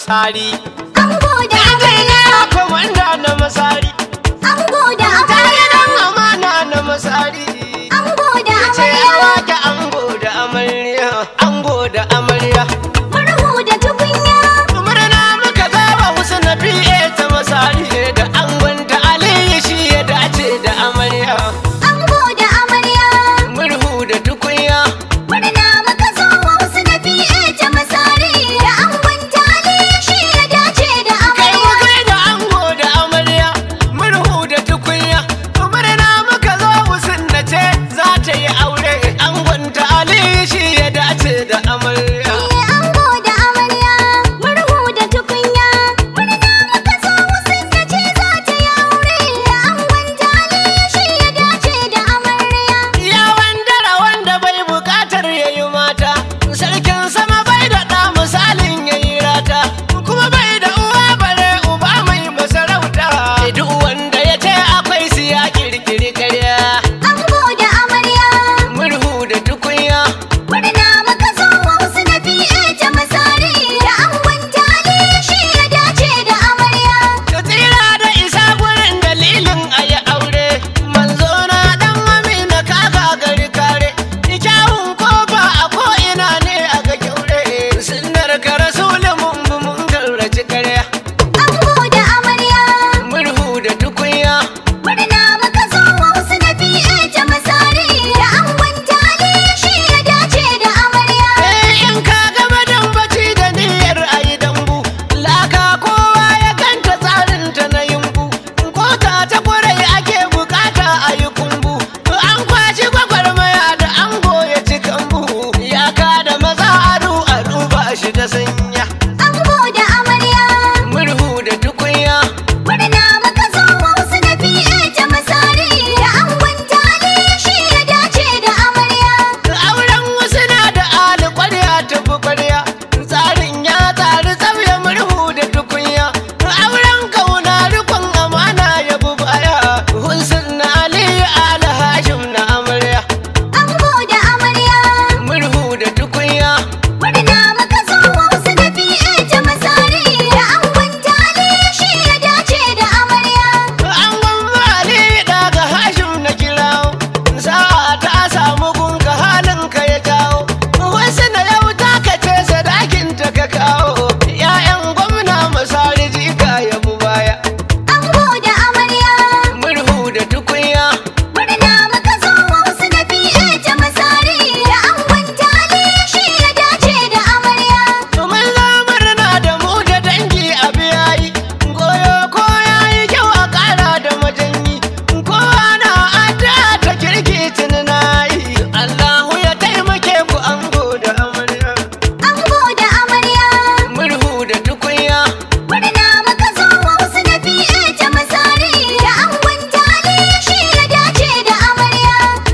masari Ango da amarya, komanda na masari ango da ta amarya, gidan amana na masari ango da ce amarya, wake ango da amarya ango da amarya murhu da tukunya, murna muka zaba wasu na fiye ta masari da angon da aliyu shi ya dace da amarya ango da amarya, murhu da tukunya murna muka zo wasu na fiye ta masari da angon tali shi ya dace da kai mu amarya. kai da ango da amarya murhu da tukunya murna muka zo wasu na ce za ta yi aure angon da aliyu shi ya dace da amarya Eh, ango da amarya, murhu da tukunya, murna muka zo wasu na ce za ta yi aure da angon tali shi ya dace da amarya. Ya wandara wanda bai bukatar ya yi mata, sarkin sama bai da ɗa misalin ya yi rata, kuma bai da uwa bare uba mai masarauta. Duk wanda ya ce akwai su ya kirkiri karya, Ango da amarya, murhu da tukunya. murna muka zo wasu na fiye ta masari da angon tali shi ya dace da amarya. Da tsira da isa gurin dalilin a yi aure, manzo na ɗan amina kaka gari kare, kyawun kofa a ko'ina ne a ga kyaure, sunnar ka rasulun mun bi mun garraci karya. Ango da amarya, murhu da tukunya murna muka zo wasu na fiye ta masari da angon tali shi ya dace da amarya. eh in ka gama dambaci da niyyar ayi dambu laka kowa ya ganta tsarin ta na yumbu kota ta kwarai ake bukata ayi kumbu an kwashi gwagwarmaya da ango ya ci kambu ya ka da maza adu a duba shi da sanya Ango da amarya, murhu da tukunya murna muka zo wasu na fiye ta masari da angon tali shi ya dace da amarya. auren wasu na da ali kwarya tafi kwarya tsarin ya tsari tsabya murhu da tukunya auren kauna rikon amana ya bu baya hunsun na ali ali hashim na amarya Ango da amarya, murhu da tukunya murna muka zo wasu na fiye ta masari da angon tali shi ya dace da amarya. an gwamma ali daga hashim na kirawo sa'a ta samu gunka halin ka ya jawo wasu na yau ta kace sadakin ta ka kawo ya'yan gwamna masari jika ya bu baya Ango da amarya, murhu da tukunya murna muka zo wasu na fiye ta masari da angon tali shi ya dace da amarya. Mun murna da mu da dangi a biyayi goyo ko yayi kyau a ƙara da majanyi kowa na adda ta kirki tunanayi Allahu ya taimake ku ango da amarya Ango da amarya, murhu da tukunya murna muka zo wasu na fiye ta masari da angon tali shi ya dace da amarya.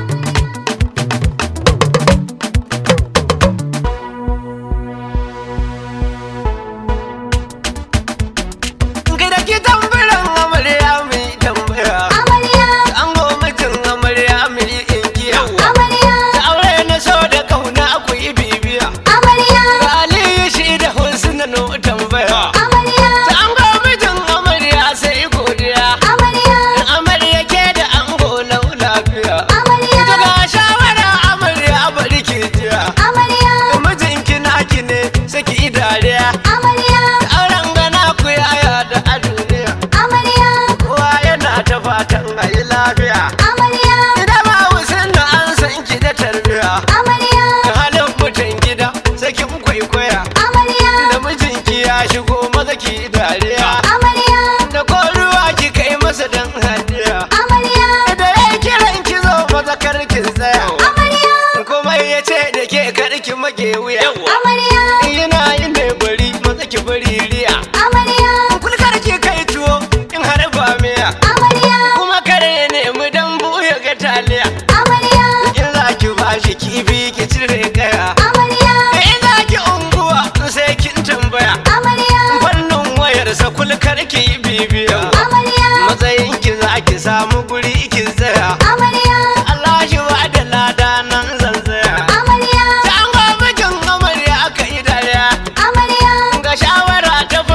gida ki tambaran amarya mai tambaya Amarya, ango mutum amarya mai inkiya amarya, da aure na so da kauna ku yi bibiya amarya, Aliyu shi da husna no tambaya amarya, Ta ango mijin amarya sai godiya amarya, Amarya ke da ango lau lafiya amarya, Ita ga shawara amarya bari ki jiya amarya, Mijinki naki ne saki dariya amarya, Auren gana ku yaya da a duniya amarya, Kowa yana ta fatan a yi lafiya amarya, Ida ba wusin da an san ki da tarbiya amarya, Halin mutan gida sakin kwaikwaya amarya, Da mijinki ya shigo maza ki dariya amarya, Da ko ruwa ki kai masa dan hadiya amarya, Da ya kiran ki zo maza karkin tsaya amarya, Kuma ya ce da ke karki mage wuya amarya, Yana yin ne bari maza ki bari riya amarya, Kulkar ki kai tuwo in har ba miya amarya, Kuma kare ya nemi dambu ya ga taliya amarya, In za ki bashi kifi ki cire kaya amarya, In za ki unguwa sai kin tambaya amarya, Fannin wayarsa kulkar ki yi bibiya amarya, Matsayin ki za ki samu guri ki tsaya amarya, Allah shi ba da lada nan zan tsaya amarya, Ta an mijin amarya aka yi dariya amarya, Ga shawara ta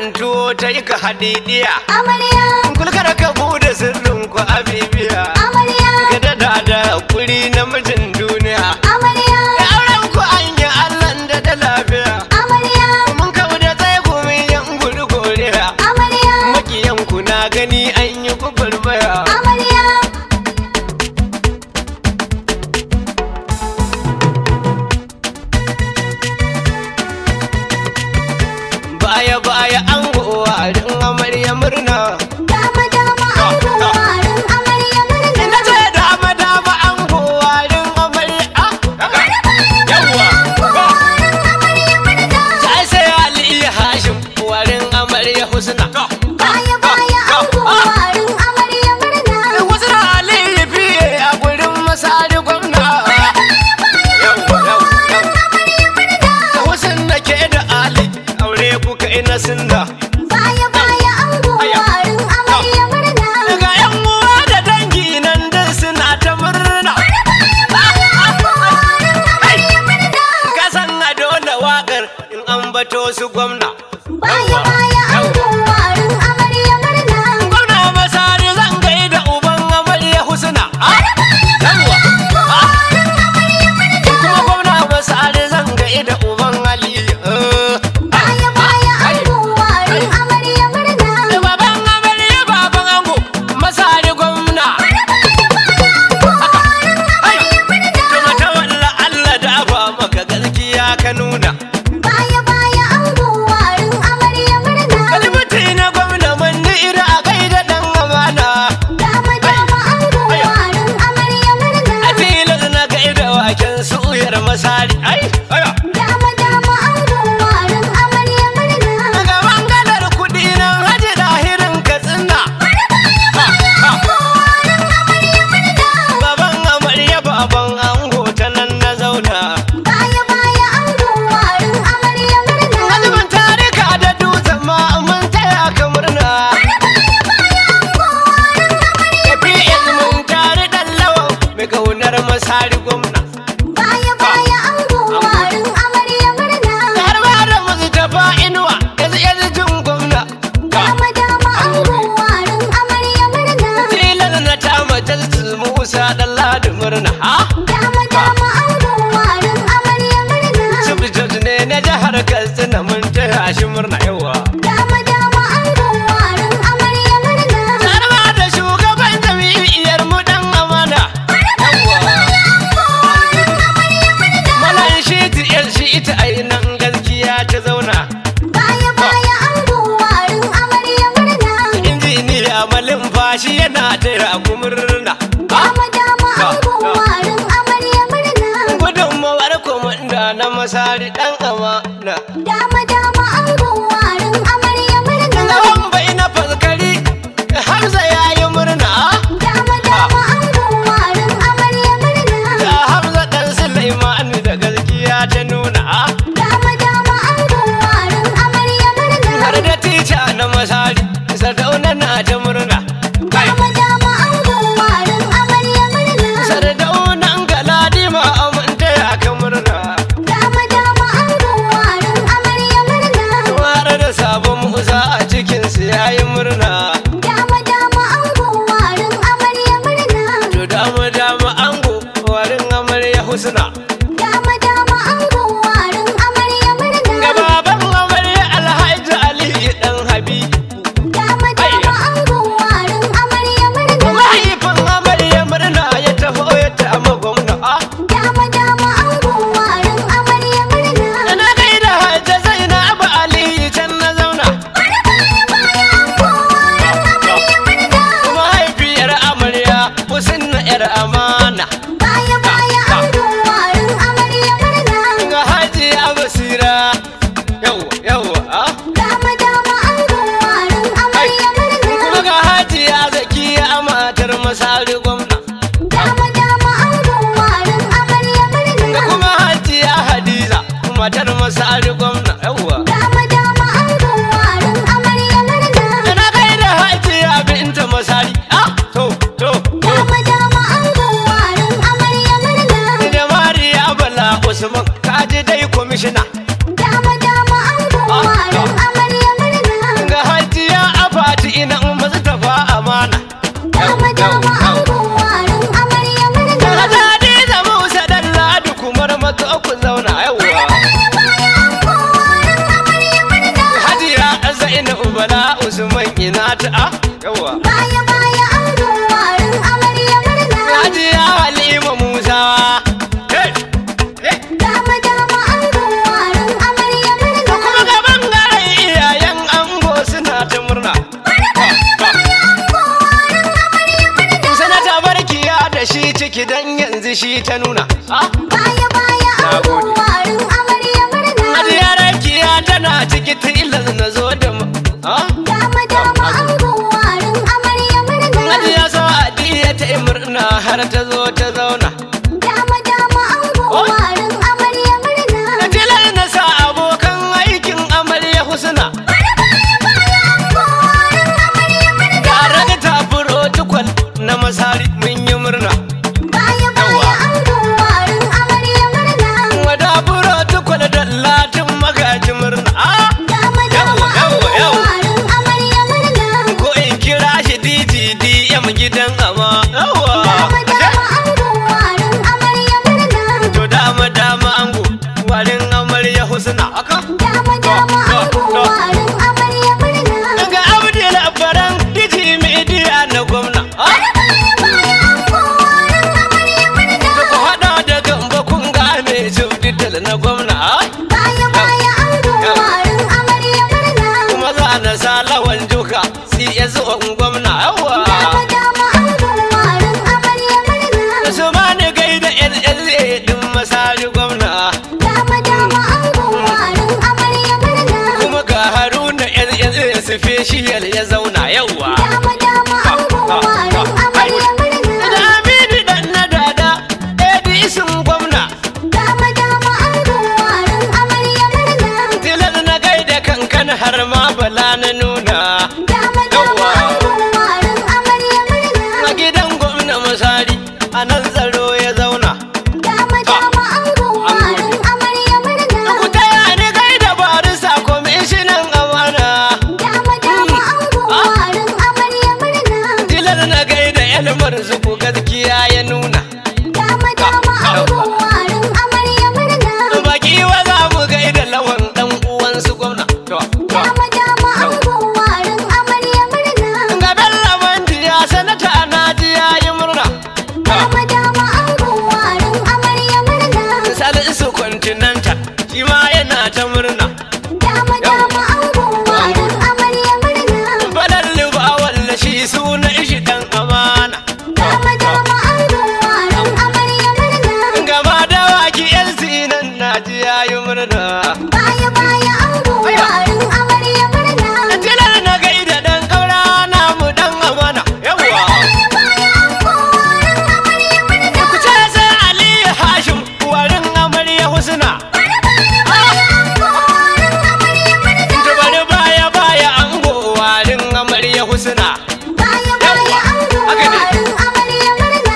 tuwo ta yi ka hadidiya Amarya, kulkar ka bude sirrin ku a bibiya amarya, ka dada da kuri na mijin duniya amarya, da auren ku an yi allan da da lafiya amarya, mun kawo da tsaye ku min yan gudu goriya amarya, makiyan ku na gani an yi gwagwarmaya amarya. baya baya an gowarin amarya murna Dama dama an gowarin amarya murna. ina ce dama dama an gowarin amarya ah, yawwa Gowarin amarya murna. sai sai ali hashim warin amarya husna Baya baya an gowarin amarya murna. wasu na ali fiye a gurin masari gwamna Yawwa, yawwa, yawwa. Husn da ke da ali aure kuka ina sinda Baya baya an gowarin amarya murna. daga yan uwa da dangi nan dai suna ta murna Gowarin amarya murna. kasan a dole wakar in an bato su gwamna Baya baya an gowarin amarya murna. gwamna masari zan gaida uban amarya husna Ah, yawwa. Ah, Gowarin amarya murna. kuma gwamna masari zan gaida uban aliyu Eh, Baya baya an gowarin amarya murna. da baban amarya baban ango masari gwamna Ai, kuma ta walla Allah da ba maka gaskiya ka nuna Baya baya an gowarin amarya murna. kalmati na gwamna manni ira a gaida dan amana Dama dama an gowarin amarya murna. a tilas na gaida waken suyar masari ai aya Dama dama an gowarin amarya murna. daga mangalar kudi nan haji dahirin katsina Gowarin amarya murna. baban amarya baban ango ta nan na zauna Baya baya an gowarin amarya murna. azumin tarika da dutsen ma mun taya ka murna APS mun tare dan lawan mai kaunar masari gwamna Baya baya an gowarin amarya murna. har ma da mustapha inuwa yanzu yanzu jin gwamna Dama dama an gowarin amarya murna. tilas na ta matar su musa dan ladi murna ha Dama dama an gowarin amarya murna. Subject ne na jihar Katsina mun taya shi murna yawa. Dama dama an gowarin amarya murna. Har ma da shugaban jami'iyar mu dan amana. Malan shi tiyar shi ita ainihin gaskiya ta zauna. Baya baya an gowarin amarya murna. Injiniya malin fashi yana taya ku murna. Dama dama an gowarin amarya murna. Gudunmawar komanda na masari dan amana. Dama dama an gowarin amarya murna. Lawan bai na faskari Hamza ya yi murna. Dama dama an gowarin amarya murna. Da Hamza dan Sulaiman da gaskiya ta nuna. Dama dama an gowarin amarya murna. har da tica na masari sardauna na ta murna Dama dama an gowarin amarya murna. sardaunan galadima aminta ya ka murna Dama dama an gowarin amarya murna. har da sabon musa a cikin su yayi murna Dama dama an gowarin amarya murna. to dama dama ango warin amarya husna Dama dama an gowarin amarya murna. ga baban amarya alhaji ali dan habibu Dama dama an aminu bala usman ina ta a yawa Baya baya ango warin amarya murna. hajiya halima musawa Hey! Hey! Dama dama ango warin amarya da kuma murna. ga bangaren iyayen ango suna ta murna Ango warin amarya murna. sanata barkiya da shi ciki dan yanzu shi ta nuna ah Baya baya ango warin amarya murna. hajiya rakiya tana ciki tilas na zo da mu ah Dama dama ango warin amarya murna. hajiya sa'adiya ta yi murna har ta zo ta zauna Dama dama ango Oh. warin amarya murna. tilas na sa abokan aikin amarya husna Ango warin amarya murna. tare da tafuro tukwal na masari mun yi murna Baya baya ango warin amarya murna. wada furo tukwal da latin magaji murna ah Dama dama Yawwa, ango yawwa, warin amarya murna. ko in kira shi DGDM gidan ama yawa Dama dama ango warin amarya murna. to dama dama ango warin amarya husna aka Dama dama To, ango to. warin amarya murna. daga abdul abbaran diji media na gwamna ah Baya baya ango warin amarya murna. ku hada da gamba kun gane jibdidal na gwamna ah Baya baya ango warin amarya murna. kuma za na sa lawan juka CS on gwamna yawa Dama dama ango warin amarya murna. su ma ni gaida LLA din masari gwamna Dama dama ango warin amarya murna. kuma ga haruna LLA special ya zauna yawa Dama dama ango warin amarya murna. da aminu dan na dada edisun gwamna Dama dama ango warin amarya murna. tilar na gaida kankan har ma bala na nuna Dama dama ango warin amarya murna. a gidan gwamna masari a nan tsaro ya zauna Dama dama ango warin amarya murna. ku taya ni gaida barisa kwamishinan amana Dama dama ango warin amarya murna. tilar na gaida elmar zuku gaskiya ya nuna Dama dama ango warin amarya murna. baki wa za mu gaida lawan dan uwansu gwamna to to Dama dama ango warin amarya murna. ga bello mandiya sanata na ji yayi murna Dama dama ango warin amarya murna. salisu continental shi ma yana ta murna Dama dama ango warin amarya murna. fadar liba walla shi suna ishi dan amana Dama dama ango warin amarya murna. gaba da waki yan sinan na ji yayi murna Baya baya ango warin amarya murna. tilar na gaida dan kaura namu dan amana yawa Baya baya ango warin amarya murna. ku ce sai aliyu hashim warin amarya husna Baya ango warin amarya murna. to bari baya baya ango warin amarya husna Baya baya ango haka ne. warin amarya murna.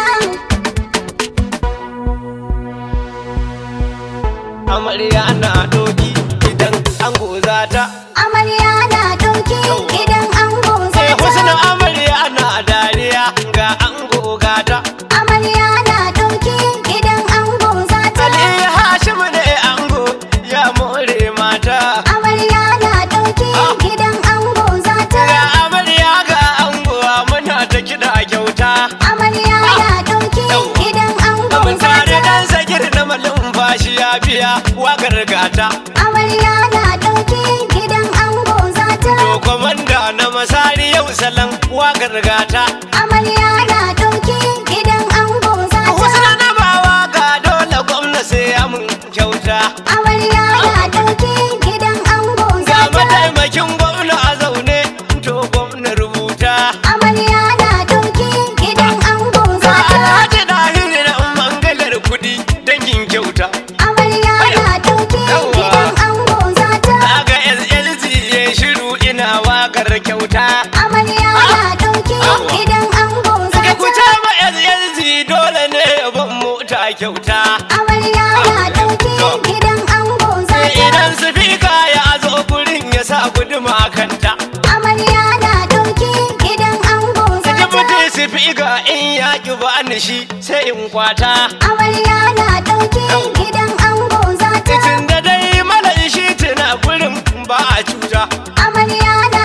amarya na doki idan ango zata Amarya na ɗauke idan ango sai zata. husna amarya na dariya ga ango gata Amarya na ɗauke idan ango zata. Ali Hashim ne ango ya more mata. Amarya na ɗauke idan ango zata. Ga amarya ga ango muna ta kiɗa kyauta. Amarya na ɗauke idan ango Mun tare zata. dan sagir na malumfashi ya biya wakar gata. Amarya na ɗauke idan ango zata. To komanda na masari yau salon wakar gata. Amarya na ɗauke idan ango zata. Husna na bawa ga dole gwamna sai ya mun kyauta. Amarya na ɗauke idan ango Ga zata. mataimakin gwamna a zaune to gwamna rubuta. Amarya na ɗauke idan ango Ga zata. alhaji dahiri na mangalar kudi dangin kyauta. Amarya na ɗauke Yawwa. idan ango zata. Daga LLC ya shiru ina wakar kyauta. Amarya na ɗauke idan ango Ka ku zata. ma LLC dole ne ban mota kyauta. Amarya na ɗauke idan ango Sai zata. idan sifika ya zo gurin ya sa guduma kanta. Amarya na ɗauke idan ango Saki zata. mutum sifika in ya ki ba ni shi sai in kwata. Amarya na ɗauke idan ango zata. Tun da dai mala shi tuna gurin ba a cuta. Amarya na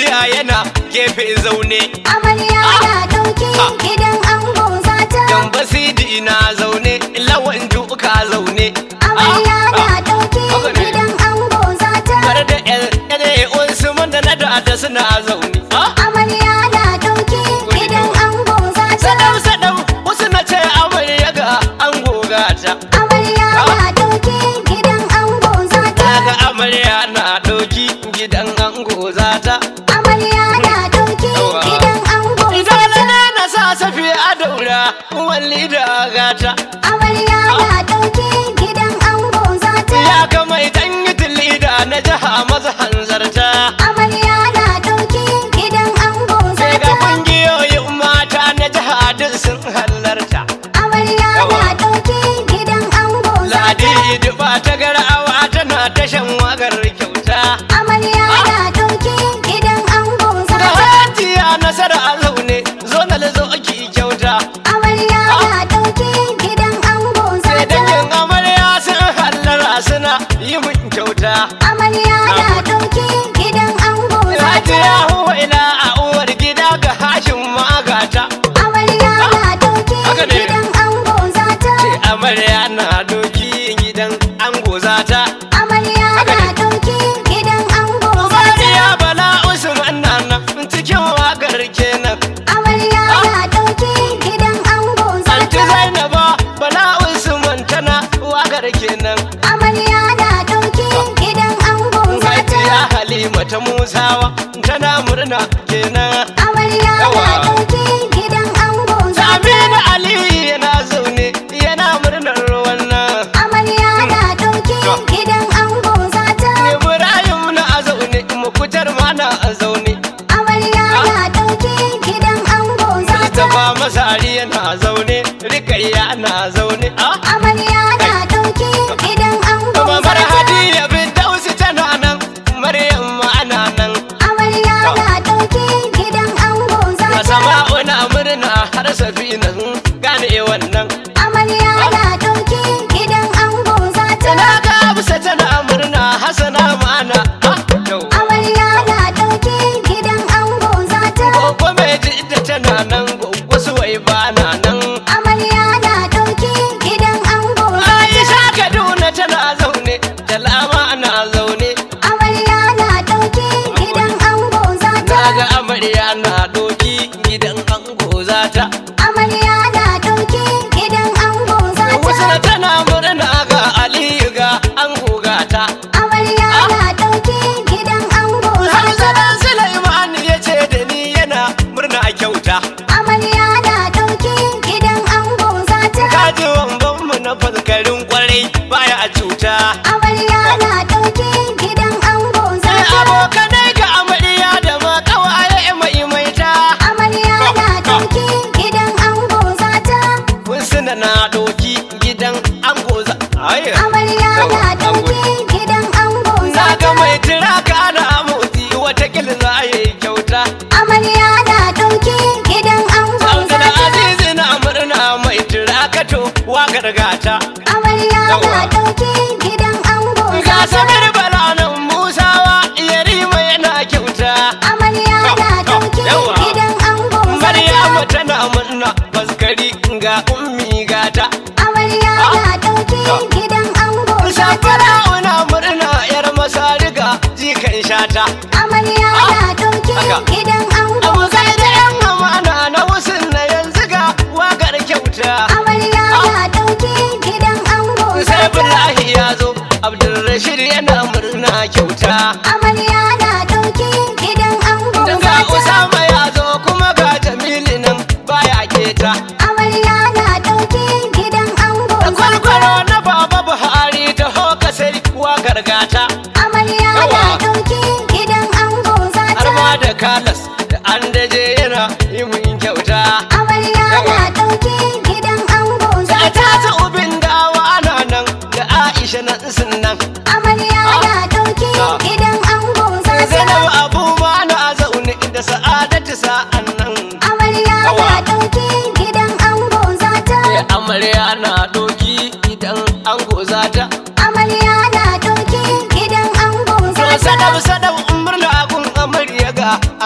bishiya yana gefe zaune Amarya na ɗauki gidan ango zata. dan basidi na zaune lawan juka zaune Amarya na ɗauki haka ne. gidan ango zata. Tare da yan wasu man da na da suna zaune Ah, Amarya na ɗauki gidan ango zata. sadau sadau wasu na ce amarya ga an gogata Amarya na ɗauki gidan ango zata. Daga amarya na ɗauki gidan ango zata Amarya na ɗauki Yawa. gidan ango Idan zata. na na sa safi a daura walli da gata Amarya na ɗauki gidan ango zata. Ya ga mai dan yi da na jiha maza hanzarta Amarya na ɗauki gidan ango Sai ga zata. kungiyoyin mata na jiha duk sun halarta Amarya Yawa. na ɗauki gidan ango zata. Ladi duba ta garawa tana tashan wagar kyauta Amarya na ɗauki gidan ango Da zata. hajiya nasara a zaune zo na zo ki kyauta Amarya na ɗauki gidan ango Sai zata. dangin amarya sun hallara suna yi min kyauta Amarya na ɗauki gidan ango zata. Hajiya huwa ila a uwar gida ga hashin magata Amarya na ɗauki Haka ne. gidan ango zata. Ce amarya na doki gidan ango zata Amarya Haka na ne. ɗauki gidan ango zata. Mariya bala usman na nan cikin wakar kenan Amarya na ɗauki gidan ango Anti zata. Zainaba bala usman tana wakar kenan Amarya na ɗauki gidan ango Hajiya zata. Halima ta Musawa tana murna kenan Amarya na Yawa. ɗauki gidan ango zata. Aminu Ali yana zaune yana murnar wannan Amarya na ɗauki gidan ango zata. Ibrahim na a zaune mukutar ma na a zaune Amarya na ɗauki gidan ango zata. Mustapha Masari yana zaune Rikayya na zaune ah Amarya na ɗauki gidan ango Mamar zata. Hadiya Bidausi tana nan Maryam ma ana nan Amarya na ɗauki gidan ango zata. Masama'u na murna har safina sun gane wannan Amarya na ɗauki gidan ango zata. Na ga Hafsa tana murna Hassana ma ana ah yau Amarya na ɗauki gidan ango zata. Gogo mai jidda tana nan gogo suwai ba na nan Amarya na ɗauki gidan ango zata. Aisha Kaduna tana zaune Jalama na zaune Amarya na ɗauki gidan ango zata. Naga amarya na doki gidan ango zata Amarya na ɗauki gidan ango Wasu zata. tana murna ga Aliyu ga ango gata Amarya na ɗauki gidan ango zata. Hamzadan Sulaiman ya ce da ni yana murna kyauta Amarya na ɗauki gidan ango zata. Kaji wambanmu na faskarin kwarai baya a cuta Amarya na ɗauki gidan ango Sai zata. abokanai ga amarya da ma kawaye mai maita Amarya na ɗauki gidan ango zata. Kun suna na doki gidan ango za Ai, Amarya na yawa, ɗauki gidan ango Na ga zata. mai tiraka ana motsi watakila za a yi kyauta Amarya na ɗauki gidan ango Abdul zata. Aziz na murna mai tiraka to wa gargata Amarya na Yawa. ɗauki gidan ango Ga zata. Samir Bala nan Musawa Yarima yana kyauta Amarya na ɗauki Yawa. gidan ango Maryamu zata. tana murna faskari ga ummi gata Amarya na ɗauki gidan ango zata. Safara una murna yar masariga jikan shata Amarya na ɗauki Haka. gidan ango Abokai da yan amana na wasu na yanzu ga wagar kyauta Amarya na ɗauki gidan ango Sai zata. Abdullahi ya zo Abdulrashid yana murna kyauta Amarya na ɗauki gidan ango Ga zata. Usama ya zo kuma ga Jamilu nan baya keta Amarya na ɗauki gidan ango Da zata. kwalkwalo na Baba Buhari ta hoka sai wagar gata Amarya na Yawa. ɗauki gidan ango har zata. ma da kalas da an daje yana yi mun kyauta Amarya Yawa. na ɗauki gidan ango da zata. ta ta ubin dawa ana nan da Aisha nan sun nan Amarya na ɗauki Ah. gidan ango zata. Zainab Abu ma na zaune da Sa'adatu sa'an nan Amarya Yawa. na ɗauki gidan ango zata. sai amarya na doki idan an gozata Amarya na ɗauki gidan ango to zata. sadab sadab murna gun amarya ga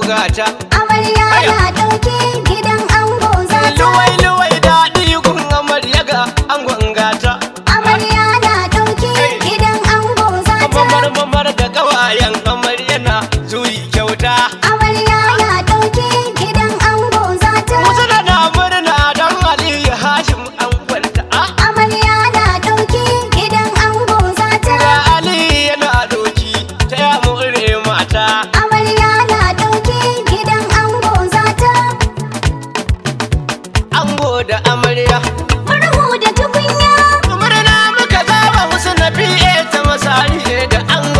gata Amarya na ɗauke gidan ango za ta. luwai luwai daɗi gun amarya ga angon gata Amarya na ɗauke gidan ango za ta. mamar mamar da kawayen amarya na zuyi kyauta Amarya na ɗauke gidan ango za ta. wasu da na murna don aliyu hashim an kwanta a Amarya na ɗauke gidan ango za ta. ga aliyu yana doki ta ya mure mata Amarya na ɗauke gidan ango za ta. ango da amarya Murhu da tukunya. murna muka zaba wasu na fiye ta masari da an